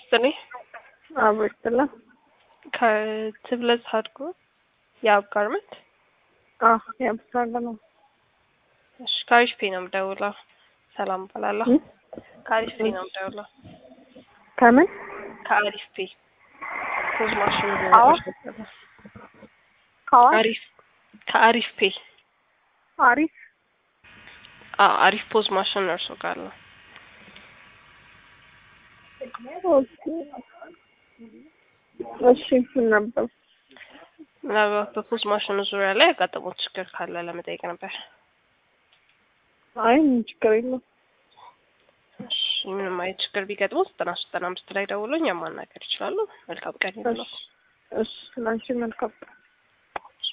ይስጥልኝ። አብሮ ይስጥላ። ከትብለጽ ሀድጎ የአብ ጋርመንት አዎ ያብሳለ ነው። እሺ ከአሪፍ ፔ ነው የምደውለው። ሰላም እባላለሁ። ከአሪፍ ፔ ነው የምደውለው። ከምን ከአሪፍ ፔ ፖዝ ማሽን አዎ። ከዋ አሪፍ ከአሪፍ ፔ አሪፍ አዎ አሪፍ ፖዝ ማሽን እርሶ ጋር ነው። ኦኬ። እሺ ምን ነበር? ምናልባት በፖዝ ማሽኑ ዙሪያ ላይ ያጋጠሙት ችግር ካለ ለመጠየቅ ነበር። አይ ምን ችግር የለም። እሺ ምንም አይነት ችግር ቢገጥሙ ዘጠና ሶስት ዘጠና አምስት ላይ ደውሎ እኛን ማናገር ይችላሉ። መልካም ቀን ይሁንልዎት። እሺ እሺ፣ ለአንቺ መልካም